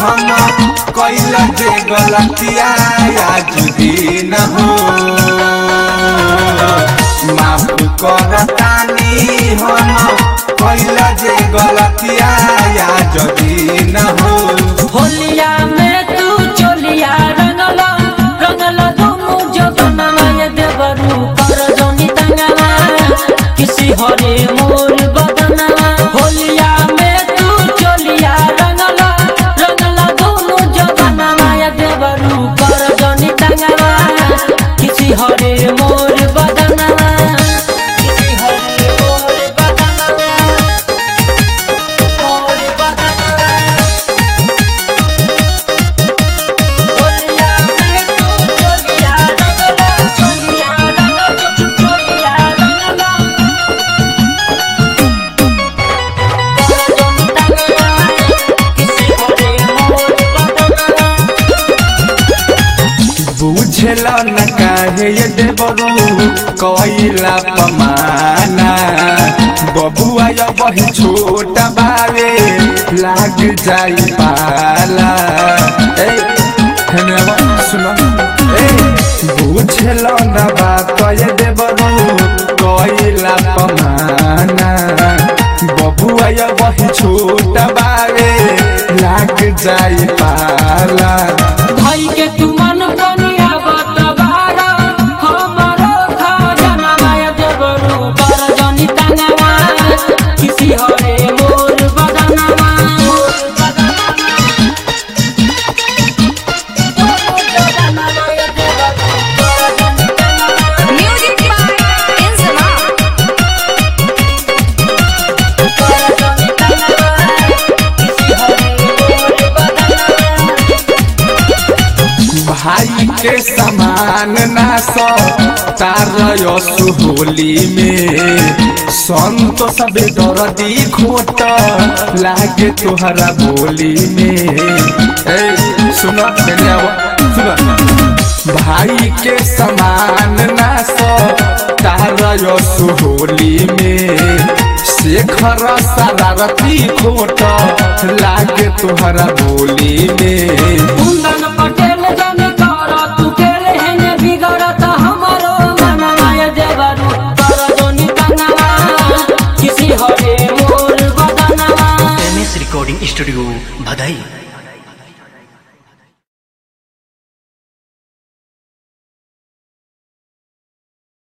हम कैल जे गलतिया आज दिन हो माफ करतानी हम कैल जे गलतिया आज दिन हो होलिया में तू चोलिया रंगला रंगला दुनु जगनमा ये देवरू कर जोनी तंगला किसी हरे मोर बदना होलिया में तू चोलिया रंगला रंगला दुनु जगनमा ये देवरू कर जोनी तंगला किसी हरे मोर बदना किसी हरे मोर बदना मोर बदना चोलिया में तू चोलिया रंगला चोलिया रंगला चोलिया रंगला जोनी तंगला किसी हरे मोर बदना बुझल न काहे ये देवरू कैला पमाना बबुआ या वही छोटा बावे लाग जाई पाला ए हेने आवा, सुनो ए बुझल न बात ये देवरू कैला पमाना बबुआ या वही छोटा बावे लाग जाई पाला भाई के तू मन बनिया बतबारा हमारो खजाना माया देवरू कर जनी तंगवा किसी हरे मोर बदनवा Music by Inzama. भाई के समान ना सो तार सुहोली में संत सबे दर्दी खोट लागे तोहरा बोली में ए सुनो तेरे आवा, सुनो भाई के समान ना सो तार सुहोली में शेखर शरारती खोट लागे तोहरा बोली में कुंदन पटेल जन कर तू केले हेने बिगड़त हमारो मन माया देवरू कर जनी तंगवा किसी हरे मोर बदनवा एम एस रिकॉर्डिंग स्टूडियो भदई